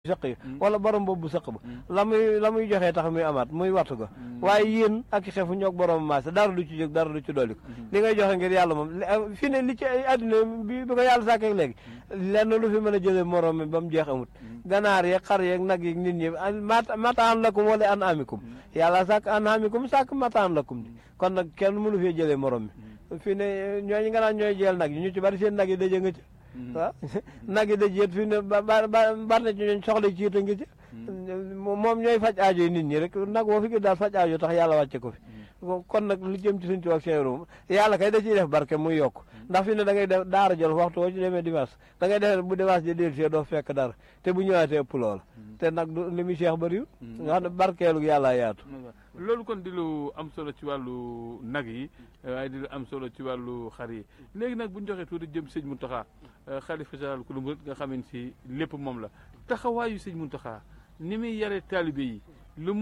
sëq yi wala borom boobu sëq ba la muy la muy joxee tax muy amaat muy wattu ko waaye yéen ak xefu ñoog borom maase dara du ci jóg dara du ci dolli ko li ngay joxe ngir yàlla moom fi ne li ci àddina bi bi ko yàlla sàkkee léegi lenn lu fi mën a jëlee morom mi ba mu jeex amut ganaar yeeg xar yeeg nag yeeg nit ñi mataan lakum wala an amikum yàlla sàkk an amikum sàkk mataan lakum di kon nag kenn mënu fee jëlee morom mi fi ne ñooñu nga naan ñooy jël nag yi ñu ci bari seen nag yi daje nga ci waaw nag yi daj yét fii ne ba ba bar na ci ñooñ soxla ci yit a ngi ci moom ñooy faj aajo yi nit ñi rek nag woo fi gis daal faj aajo tax yàlla wàcce ko fi kon nag lu jëm ci suñ tubaab seen moom yàlla kay da ciy def barke muy yokk ndax fi ne da ngay def daara jël waxtu woo ci demee dimanche da ngay def bu dimanche ji dellu see doo fekk dara te bu ñëwaatee ëpp lool te nag du li muy cheikh bëriwul nga xam ne barkeelu yàlla yaatu loolu kon di lu am solo ci wàllu nag yi waaye di lu am solo ci wàllu xar yi léegi nag bu ñu joxee tuuti jëm sëñ Mountakha xalifa général ku lu murit nga xamante si lépp moom la taxawaayu sëñ Mountakha ni muy yare taalibe yi lu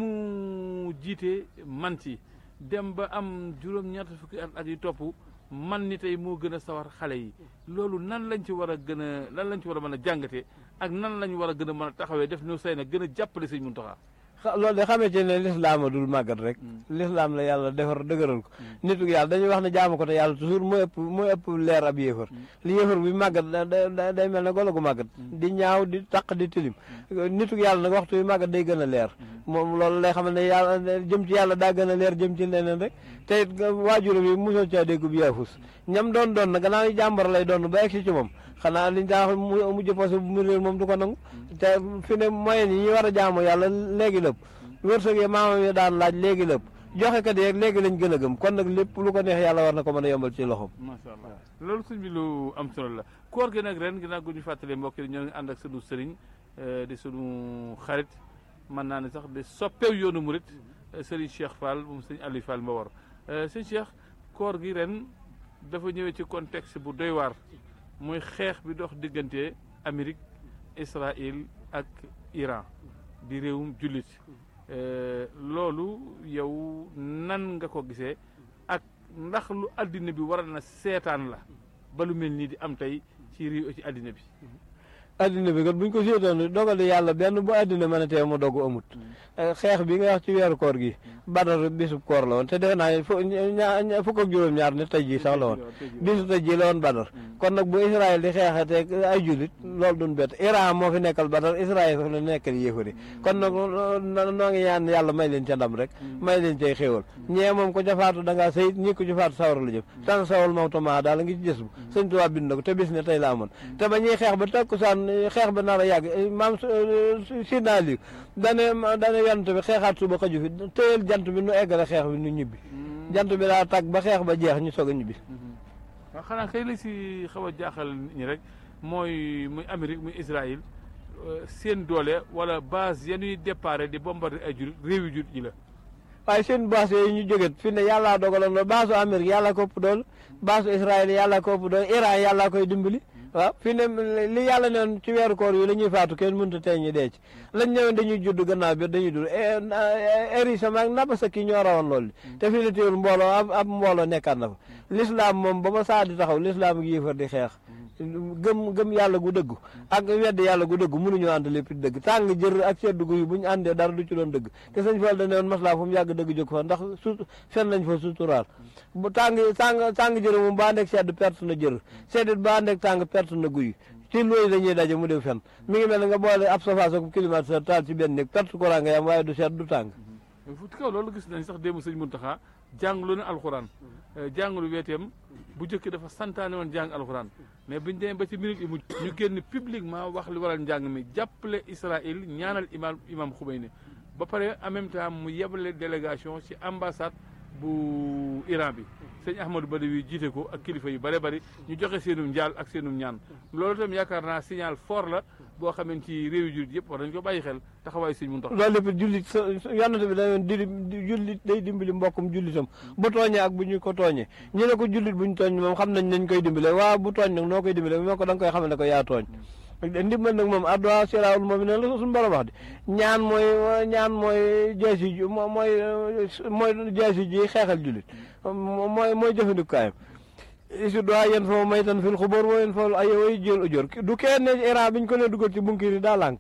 mu jiite man ci dem ba am juróom-ñett fukki at ak yu topp man ni tey moo gën a sawar xale yi loolu nan lañ ci war a gën a lan lañ ci war a mën a jàngatee ak nan lañ war a gën a mën a taxawee def ñu say nag gën a jàppale sëñ Mountakha loolu de xamee ci ne lislaam dul màggat rek lislaam la yàlla defar dëgëral ko nitu yàlla dañuy wax ne jaamu ko te yàlla toujours mooy ëpp mooy ëpp leer ab yéefar li yéefar bi màggat day mel ne golo gu màggat di ñaaw di taq di tilim nitu yàlla nag waxtu bi màggat day gën a leer moom loolu lay xam ne yàlla jëm ci yàlla daa gën a leer jëm ci leneen rek te it waajuram yi mosoo caa dégg bu yaafus ñam doon doon na gannaaw jàmbar lay doon ba egsi ci moom xanaa liñ daa mujj posé bu mu réer moom du ko nangu te fi ne moyen yi ñu war a jaamu yàlla léegi lépp wërsëg yi maamam yi daan laaj léegi lépp joxe kat yeeg léegi lañ gën a gëm kon nag lépp lu ko neex yàlla war na ko mën a yombal ci loxoom macha allah loolu suñ bi lu am solo la koor gi nag ren ginnaaw gu ñu fàttalee mbokk yi ñoo ngi ànd ak sunu sëriñ di sunu xarit mën naa ne sax di soppeew yoonu murit sëriñ Cheikh Fall moom sëriñ Aliou Fall Mbawar sëriñ Cheikh koor gi ren dafa ñëwee ci contexte bu doy waar muy xeex bi dox diggante Amérique Israël ak Iran di réewum jullit loolu yow nan nga ko gisee ak ndax lu addina bi war na seetaan la ba lu mel nii di am tey ci réew ci addina bi addina bi kat buñ ko seetoon dogal yàlla benn bu addina mën a tee mu dogu amut xeex bi nga wax ci weeru koor gi badar bisub koor la woon te defe naa fukk ak juróom-ñaar ne tey jii sax la woon bisu tey jii la woon badar kon nag bu Israël di xeexateeg ay jullit loolu duñ bett Iran moo fi nekkal badar Israël fa la nekkal yéefari kon nag noo ngi ñaan yàlla may leen ca ndam rek may leen cay xéewal ñee moom ko ca faatu da ngaa sayit ñi ko ci faatu sawar la jëm tan sawal mawtama daal ngi ci gës bu sëñ Tuubaa bind na ko te bis ne tey la amoon te ba ñuy xeex ba takkusaan xeex ba nar a yàgg maam si naa li dane dane yant bi xeexaat suba xaju fi téyel jant bi nu eggale xeex bi nu ñibbi jant bi daa tàgg ba xeex ba jeex ñu soog a ñibbi waaw xanaa kay la si xaw a jaaxal nit ñi rek mooy muy Amérique muy Israël seen doole wala base yanuy déparé di bombarder ay jur réewi jur ji la waaye seen base yooyu ñu jóget fi ne yàllaa dogaloon loolu baasu Amérique yàlla ko ëpp doole baasu Israël yàlla ko ëpp doole Iran yàllaa koy dimbali waaw fi ne li yàlla neen ci weeru koor yi la ñuy faatu kenn mënut a tey ñu dee ci lañ ñëwoon dañuy judd gannaaw bi dañuy dund érisama ak naba sa ki ñoo rawoon loolu te fi ne teewul mbooloo ab ab mbooloo nekkaat na fa l'islam moom ba ma saa di taxaw l'islam ak yéefar di xeex gëm gëm yàlla gu dëgg ak wedd yàlla gu dëgg mënuñoo ànd lépp di dëgg tàng jër ak sedd gu yi bu ñu àndee dara du ci doon dëgg te sëñ Fall da ne woon maslaa fu mu yàgg dëgg jóg fa ndax su fen nañ fa suturaal bu tàng tàng tàng jër moom ba àndeeg sedd perte na jër seddit ba àndeeg tàng perte na guy ci loolu dañuy daje mu def fen mi ngi mel ne nga boole ab safaas ak climatiseur taal ci benn néeg perte courant nga yam waaye du sedd du tàng fu kaw loolu gis nañ sax démb sëñ Muntaxa jàngalu na alxuraan jàngalu weeteem bu njëkk dafa santaane woon jàng alxuraan mais biñu demee ba ci minute yi mu ñu génn publiquement wax li waral njàng mi jàppale Israël ñaanal imam imam Khomeini ba pare en même temps mu yebale délégation ci ambassade bu Iran bi sëñ Ahmadou Badawi jiite ko ak kilifa yu bare bari ñu joxe seenum njaal ak seenum ñaan loolu itam yaakaar naa signal fort la boo xamante ci réew yu jullit yëpp war nañu ko bàyyi xel taxawaayu sëñ Muntaxa loolu lépp jullit yonent bi dañoon di jullit day dimbali mbokkum jullitam bu tooñee ak bu ñu ko tooñee ñu ne ko jullit bu ñu tooñ moom xam nañ nañ koy dimbale waaw bu tooñ nag noo koy dimbale moo ko da nga koy xamal ne ko yaa tooñ ndimbal nag moom adduwaa siraawul moom ne la suñu borom wax de ñaan mooy ñaan mooy jaasi ji mooy mooy jaasi ji xeexal jullit mooy mooy jëfandikukaayam isu doa yéen foofu may tan fil xubóor woo yéen foofu ay way jël ujóor du kenn ne Iran biñ ko ne dugal ci bunkir yi daa lànk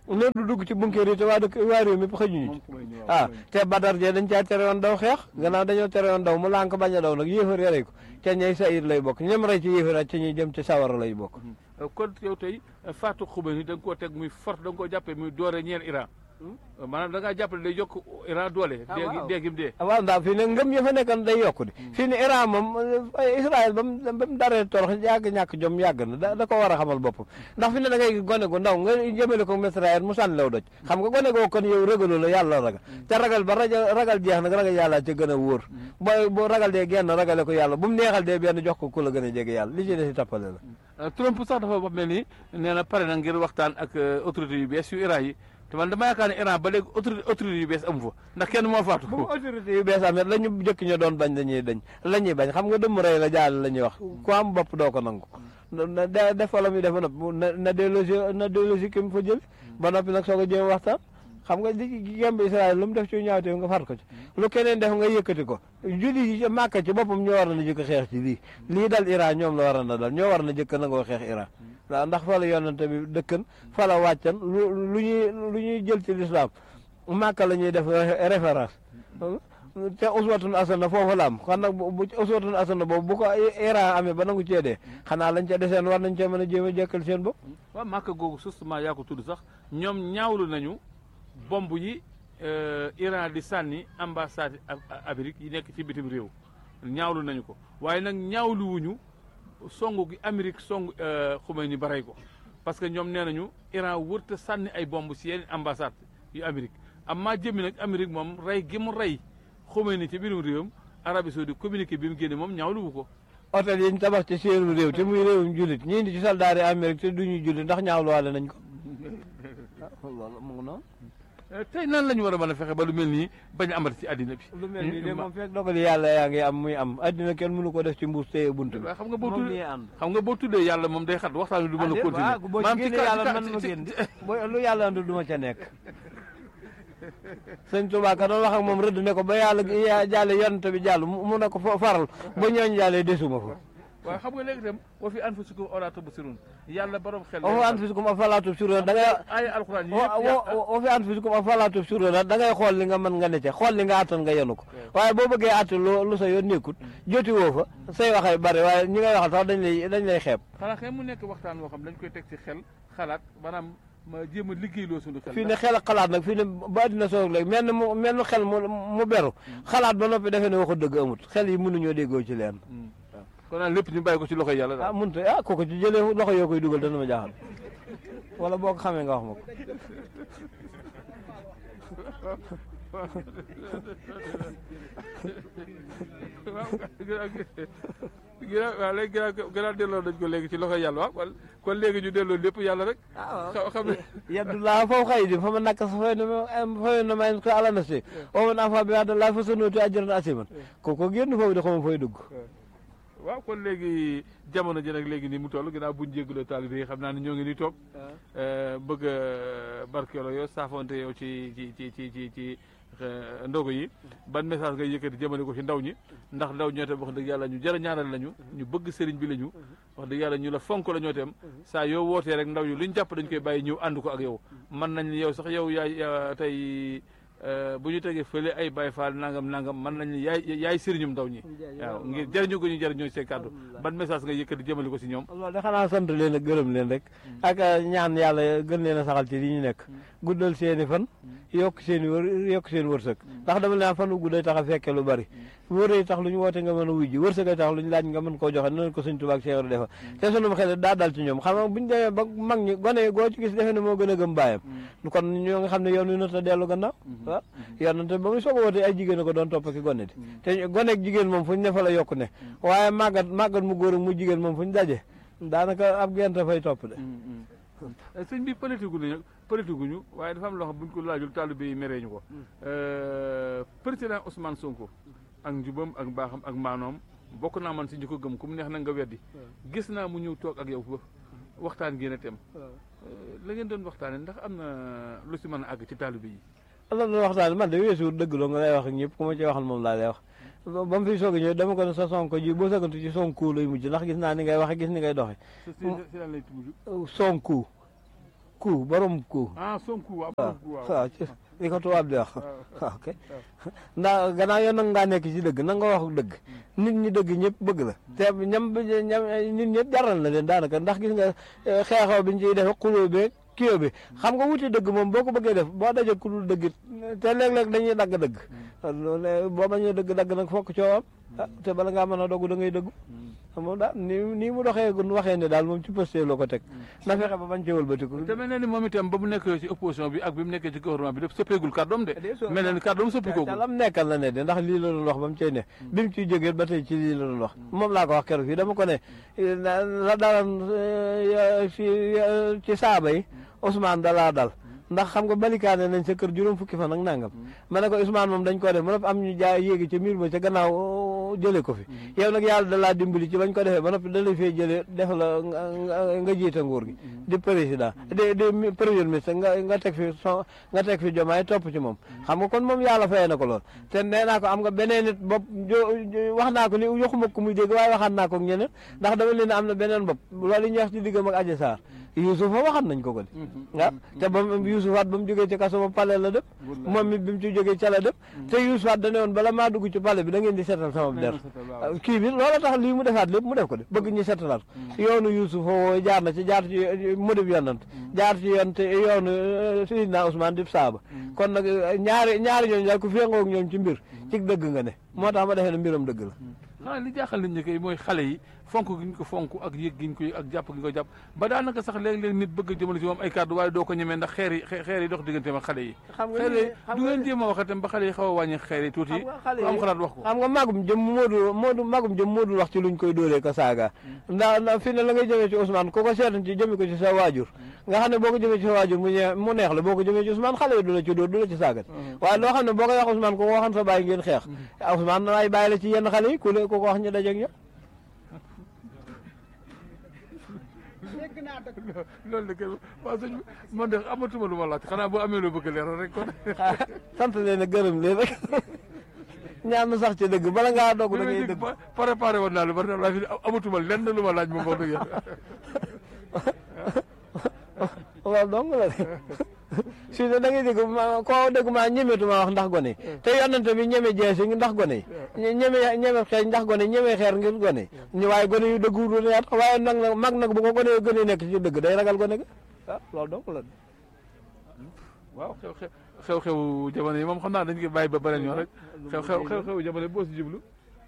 loolu du dugg ci bunkeer yi te waa dëkk waa réew mi xëjuñu ci ah te badar jee dañ caa tere woon daw xeex gannaaw dañoo tere woon daw mu lànk bañ a daw nag yéefar ya rey ko ca ñay sa it lay bokk ñem rey ci yéefar ak ca ñuy jëm ci sawara lay bokk kon yow tey Fatou Khomeini da nga koo teg muy forte da nga koo jàppee muy doore ñeel Iran maanaam da ngaa jàppale day yokk Iran doole dee deegim dee waaw ndax fii ne ngëm ya fa nekkoon day yokku di fii ne Iran moom Israël ba mu ba mu daree torox yàgg ñàkk jom yàgg na da ko war a xamal boppam ndax fi ne da ngay gone gu ndaw nga jëmale ko Israël mu sànni law doj xam nga gone goo kon yow ragaloo la yàlla ragal te ragal ba rajo ragal jeex nag ragal yàlla ca gën a wóor booy bu ragal dee genn ragale ko yàlla bu mu neexal dee benn jox ko ku la gën a jege yàlla li ci des si tappale la Trump sax dafa wax mel ni nee na pare na ngir waxtaan ak autorité yu bees yu Iran yi te man dama yaakaar ne Iran ba léegi autorité autorité yu bees amu fa ndax kenn moo faatu. bu autorité yu bees amee la ñu jëkk ñu doon bañ dañuy dañ la ñuy bañ xam nga dëmm rey la jaal la ñuy wax ku am bopp doo ko nangu. na def fa la muy def ba noppi na na délogé na délogé ki mu fa jël ba noppi nag soog a jéem waxtaan. xam nga li gemb Israël lu mu def ci ñaawteef nga far ko ci lu keneen def nga yëkkati ko julli yi màkka ci boppam ñoo war na jëkk xeex ci lii lii dal Iran ñoom la war na dal ñoo war na jëkk nangoo xeex Iran waaw ndax fa la yonante bi dëkkan fa la wàccan lu lu ñuy lu ñuy jël ci lislaam màkka la ñuy def référence te uswatun asana foofu la am xam nag bu uswatun asana boobu bu ko Iran amee ba nangu cee dee xanaa lañ ca deseen war nañ cee mën a jéem a jëkkal seen bopp waaw màkka googu justement yaa ko tudd sax ñoom ñaawlu nañu bomb yi Iran di sànni ambassade Amérique yi nekk ci bitim réew ñaawlu nañu ko waaye nag ñaawlu wuñu songu gi Amérique song Khomeini ba rey ko parce que ñoom nee nañu Iran wërta sànni ay bomb si yenn ambassade yu Amérique am maa jëmmi nag Amérique moom rey gi mu rey Khomeini ci biirum réewam Arabie Saoudite communiqué bi mu génne moom ñaawlu wu ko hôtel yi ñu tabax ci seen réew te muy réewum jullit ñii di ci soldaari Amérique te duñuy jullit ndax ñaawluwaale nañ ko loolu mu ngi noonu tey nan la ñu war a mën a fexe ba lu mel nii bañ a amati ci àddina bi. lu mel nii de moom fekk dogali yàlla yaa ngi am muy am àddina kenn mënu ko def ci mbuus téye bunt bi. xam nga boo tuddee xam nga boo tuddee yàlla moom day xat waxtaan wi du mën a continuer. boo ci génnee yàlla man ma génn lu yàlla andu du ma ca nekk. sëñ Tuubaa ka doon wax ak moom rëdd ne ko ba yàlla jàlle yonent bi jàll mu ne ko faral ba ñooñ jàllee desuma fa waaw xam nga léegi itam wa fi anfusikum awlaa tubsirun yàlla borom xel. wa fi anfusikum afalaa tubsiruun da ngay. ay alxuraan yi wa fi anfusikum afalaa tubsiruun da ngay xool li nga mën nga ne ca xool li nga attan nga yenu ko. waaye boo bëggee àtte lu lu sa yoon nekkut joti woo fa say waxay bari waaye ñi ngay waxal sax dañ lay dañ lay xeeb. xanaa xëy mu nekk waxtaan woo xam dañ koy teg ci xel xalaat maanaam ma jéem a liggéeyloo suñu xel. fii ne xel ak xalaat nag fii ne ba àddina soog léegi mel mu mel xel mu mu beru xalaat ba noppi defee ne waxu dëgg amut xel yi mënuñoo déggoo ci leen kon naan lépp ñu bàyyi ko ci loxo yàlla daal. ah mënut ah kooku ci jëlee loxo yoo koy dugal dana ma jaaxal wala boo ko xamee nga wax ma ko. waaw léegi gannaaw gannaaw delloo nañ ko léegi ci loxo yàlla waaw kon léegi ñu delloo lépp yàlla rek. waaw xam ne. yaddullaa fawqa aydihim faman nakasa fa innamaa yankusu alaa nafsihi wa man awfaa bimaa ahada llaahi fasanu'tiihi ajran aziiman kooku génn foofu de xaw ma fooy dugg. waaw kon léegi jamono ji nag léegi nii mu toll ginnaaw buñ jégaloo taalibe yi xam naa ne ñoo ngi nii toog bëgg a barkeeloo yow saafonte yow ci ci ci ci ci ci ndogo yi ban message ngay yëkkati jëmale ko ci ndaw ñi ndax ndaw ñoo tam wax dëgg yàlla ñu jërë ñaanal lañu ñu bëgg sëriñ bi lañu wax dëgg yàlla ñu la fonk la ñoo tam saa yow wootee rek ndaw yi lu ñu jàpp dañ koy bàyyi ñëw ànd ko ak yow mën nañ yow sax yow yaay tey bu ñu tegee fële ay Baye Fall nangam nangam mën nañu yaay yaay sëriñum ndaw ñi waaw ngir jëriñu ko ñu jëriñoo seen kàddu ban message nga yëkkati jëmale ko si ñoom loolu de xanaa sant leen ak gërëm leen rek ak ñaan yàlla gën leen a saxal ci li ñu nekk guddal seeni fan yokk seen i wër yokk seen wërsëg ndax dama leen fan wu gudday tax a fekke lu bari wëree tax lu ñu woote nga mën a wuy ji wërsëgay tax lu ñu laaj nga mën koo joxe noonu ko sëñ Tuubaa ak Cheikh defa te sunu xel daa dal ci ñoom xam nga buñu demee ba mag ñi gone goo ci gis defe ne moo gën a gëm bàyyam kon ñoo nga xam ne yoon wi nata dellu gannaaw waaw yoon te ba muy soog a woote ay jigéen a ko doon topp ki gone di te gone ak jigéen moom fu ñu ne fa la yokk ne waaye màggat màggat mu góor ak mu jigéen moom fu ñu daje daanaka ab gent fay topp de sëñ bi politique gu ñu politique gu ñu waaye dafa am loo xam bu ñu ko laajul taalibe yi meree ñu ko président Ousmane Sonko ak njubam ak mbaaxam ak maanoom bokk naa man si ñu ko gëm ku mu neex na nga weddi gis naa mu ñëw toog ak yow ba waxtaan génn tem la ngeen doon waxtaane ndax am na lu si mën a àgg ci taalibe yi la doon waxtaan man de weesu dëgg loo nga lay wax ak ñëpp ku ma ci waxal moom laa lay wax ba mu fi soog a ñëw dama ko ne sa sonko ji boo sagantu ci sonko lay mujj ndax gis naa ni ngay waxe gis ni ngay doxe sonko ku borom ku ah Sonko waaw waaw Sonko waaw waaw ci li ko tubaab di wax waaw ok ndax gannaaw yow nag ngaa nekk ci dëgg na nga wax dëgg nit ñi dëgg ñëpp bëgg la te ñam ñam nit ñëpp jaral na leen daanaka ndax gis nga xeexoo bi ñu ciy def xuloo beeg kiyoo bi xam nga wuti dëgg moom boo ko bëggee def boo dajee ku dul dëgg te léeg-léeg dañuy dagg dëgg loolu boo bañee dëgg dagg nag fokk coowam ah te bala ngaa mën a dogu da ngay dëggu moom daal ni nii mu doxee gun waxee ne daal moom ci posté loo ko teg na fexe ba bañ ci wëlbatiku te mel na ni moom itam ba mu nekk ci opposition bi ak bi mu nekkee ci gouvernement bi lépp soppeegul kàddoom de mel na ni kàddoom soppikoogul te lam nekkal la ne de ndax lii la doon wax ba mu cay ne bi mu ciy jógee ba tey ci lii la doon wax moom laa ko wax keroog fii dama ko ne la dalan fi ci saaba yi Ousmane dalaa dal ndax xam nga balikaane nañ sa kër juróom fukki fan ak nangam ma ne ko Ousmane moom dañ ko def ma am ñu jaay yéegi ca miir ba ca gannaaw jëlee ko fi yow nag yàlla da laa dimbali ci bañ ko defee ba noppi da lay fee jëlee def la nga jiite nguur gi di président di di premier ministre nga nga teg fi so nga teg fi jomaay topp ci moom xam nga kon moom yàlla fayee na ko lool te nee naa ko am nga beneen nit bopp wax naa ko ni yoxuma ko muy dégg waaye waxaat naa ko ak ñeneen ndax dama leen am na beneen bopp loolu ñu wax ci diggam ak Adji Sarr Yuusufa waxat nañ ko ko de waaw te ba Yuusufaat ba mu jógee ci kaso ba pale la def moom mi bi mu ci jógee ca la def te Yuusufaat da ne woon bala maa dugg ci pale bi da ngeen di seetal sama der kii bi loolu tax lii mu defaat lépp mu def ko de bëgg ñu setalaat ko yoonu Yuusufa woo jaar na ci jaar ci mu def yonant jaar ci yoon te yoonu Sidina Ousmane dib saaba kon nag ñaari ñaari ñooñu daal ku féngoog ñoom ci mbir ci dëgg nga ne moo tax ma defee ne mbiram dëgg la xanaa li jaaxal nit ñi kay mooy xale yi fonk gi ñu ko fonk ak yëg gi ñu ko yëg ak jàpp gi ñu ko jàpp ba daanaka sax léeg-léeg nit bëgg a jëmale ci moom ay kàddu waaye doo ko ñemee ndax xeer yi xeer yi dox digganteem ak xale yi xeer yi du ngeen jéem a wax itam ba xale yi xaw a wàññi xeer yi tuuti ku am xalaat wax ko xam nga magum jëm moodu moodu magum jëm moodul wax ci luñ koy dóoree ko saaga ndax fi ne la ngay jëmee ci Ousmane ku ko seetan ci jëmi ko ci sa waajur nga xam ne boo ko jëmee ci sa waajur mu mu neex la boo ko jëmee ci Ousmane xale yi du la ci dóor du la ci saagat waaye loo xam ne boo koy wax Ousmane ku ko waxoon sa bàyyi ngeen xeex Ousmane ay bàyyi la ci yenn xale yi ku ko wax ñu dajeeg ñoom loolu de kay waaw sëñ bi man de amatuma lu ma laaj xanaa boo amee loo bëgg leeral rek kon. sant leen a gërëm leen rek ñaan na sax ci dëgg bala ngaa dogg da ngay dëgg. préparé woon naa lu bari laa fi amatuma lenn lu ma laaj moom wax dëgg yàlla. waaw dong la de si da ngay dégg ma koo dégg maa ñemetuma wax ndax gone yi te yonante bi ñeme jeesi ndax gone yi ñeme ñeme xeeñ ndax gone yi ñeme xeer ngir gone yi waaye gone yu dëgg wu yaat waaye nag nag mag nag bu ko gone yu gën a nekk ci dëgg day ragal gone ga ah loolu dong la waaw xew xew xew jamono yi moom xam naa dañ koy bàyyi ba beneen yoon rek xew xew xew xew jamono boo si jublu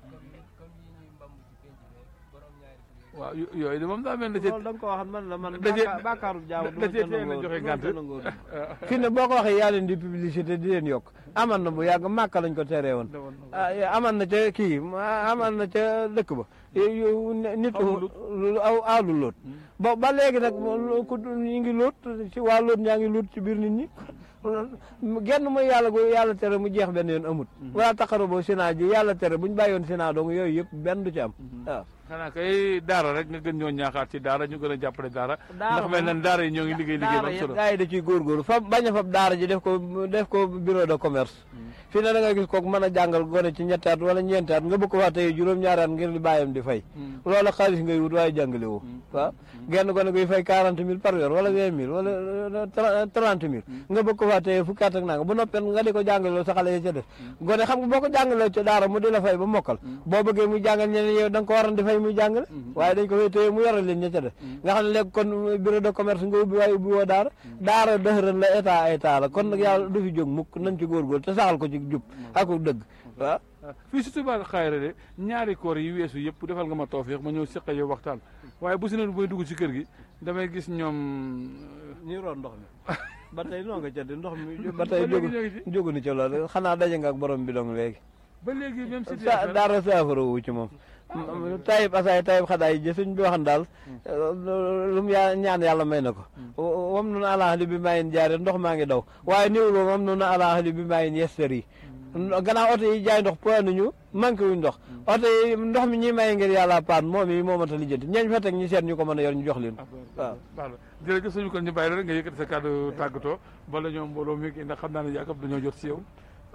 waaw yooyu de moom daa mel ne. loolu da nga ko waxat man la man. da cee bàkkaaru jaamu da cee teel a joxe gànt. fii ne boo ko waxee yaa leen di publicité di leen yokk aman na bu yàgg màkk lañ ko teree woon. aman na ca kii aman na ca dëkk ba. nit aw aalu loot. ba ba léegi nag ku ñu ngi loot ci waa loot ñaa ngi loot ci biir nit ñi. genn mooy yàlla gu yàlla tere mu jeex benn yoon amut. wala taxaru boo Sénat ji yàlla tere bu ñu bàyyoon Sénat dong yooyu yëpp benn du ci am waaw. xanaa kay daara rek nga gën ñoo ñaaxaat ci daara ñu gën a jàppale daara. ndax mel na daara yi ñoo ngi liggéey liggéey ba am solo. daara yi da ciy góorgóorlu fa bañ a fab daara ji def ko def ko bureau de commerce. fii ne da nga gis kooku mën a jàngal gone ci ñetti at wala ñeenti at nga bëgg ko wax tey juróom-ñaari at ngir li bàyyam di fay. loola xaalis ngay wut waaye jàngale woo. waaw genn gone guy fay quarante mille par weer wala vingt mille wala trente mille. nga bëgg ko wax tey fukki at ak nanga bu noppee nga di ko jàngaloo sa xale yi ca def. gone xam nga boo ko jàngalee ca daara mu di la fay ba mokkal. boo bëggee muy jàngal ñeneen yow da nga ko waroon di fay muy jàngale. waaye dañ ko fay téye mu yoral leen ña ca def. nga xam ne léegi kon bureau de commerce nga ubbi waaye ubbi woo daara. daara dëxëran la état état la kon nag yàlla du fi jóg mukk nañ ci góorgóor te saxal ko ci jub ak dëgg waaw fii si Touba Xayra de ñaari koor yi weesu yëpp defal nga ma tawfiix ma ñëw seqa yow waxtaan waaye bu si ne booy dugg ci kër gi damay gis ñoom ñuy roon ndox mi ba tey noo nga ca di ndox mi ba tey jógu jógu ni ci loolu xanaa daje nga ak borom bi dong léegi ba léegi même si daara saafara wu ci moom tayib asaay tayib xadaay ji suñ bi waxan daal lu mu yaa ñaan yàlla may na ko wam nunu alaxali bi maayin jaare ndox maa ngi daw waaye néew loolu wam nunu alaxali bi maayin yester yi gannaaw oto yi jaay ndox point nañu manqué wuñ ndox oto yi ndox mi ñuy maye ngir yàlla paan moom yi moo mata lijjanti ñeeñ fa teg ñi seet ñu ko mën a yor ñu jox leen waaw waaw jërëjëf suñu kon ñu bàyyi la rek nga yëkkati sa kàddu tàggatoo bala ñoom mbooloo mi ndax xam naa ne yaakaar dañoo jot si yow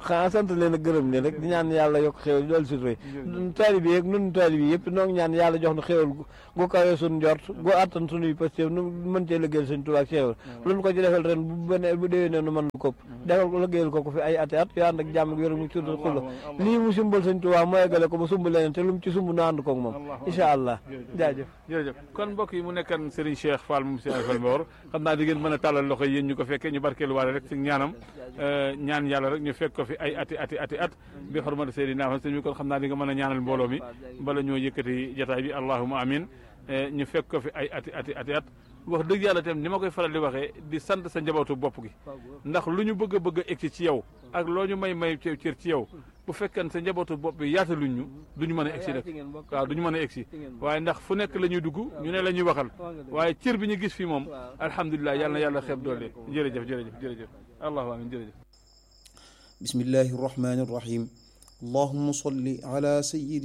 xanaa sant leen ak gërëm leen rek di ñaan yàlla yokk xéwal dool sutura taalibe yi ak nun taalibe yi yëpp noo ngi ñaan yàlla jox nu xéwal gu kawee suñ njort gu attan sunuy pastéef nu mën cee liggéeyal sëñ Tuubaa ak xéwal lu nu ko ci defal ren bu bene bu déwénee nu mën lu kopp defal ko liggéeyal ko ko fi ay ati at yu ànd ak jàmm ak wér mu surtout xulla lii mu sumbal sëñ Tuubaa mu eggale ko ba sumb leneen te lu mu ci sumb nu ànd koog moom incha allah jaajëf jërëjëf kon mbokk yi mu nekkan Serigne Cheikh Fall moom Serigne Fall Mbawar xam naa di ngeen mën a tàllal loxo yéen ñu ko fekkee ñu barkeelu waale rek si ñaanam ñaan yàlla rek ñu fekk ko fi ay ati ati ati at bi xormata Seydina Muhammad sëñ bi kon xam naa di nga mën a ñaanal mbooloo mi bala ñoo yëkkati jataay bi allahuma amin ñu fekk ko fi ay ati ati ati at wax dëgg yàlla tam ni ma koy faral di waxee di sant sa njabootu bopp gi ndax lu ñu bëgg a bëgg a egsi ci yow ak loo ñu may may cër ci yow bu fekkee sa njabootu bopp bi yaataluñ ñu du ñu mën a egsi rek waaw du ñu mën a egsi waaye ndax fu nekk la ñuy dugg ñu ne la ñuy waxal waaye cër bi ñu gis fii moom alhamdulilah yàlla na yàlla xeeb doole jërëjëf jërëjëf jërëjëf allahu amin jërëjëf bismillahi rahmani rahim allahumma salli ala sayyidi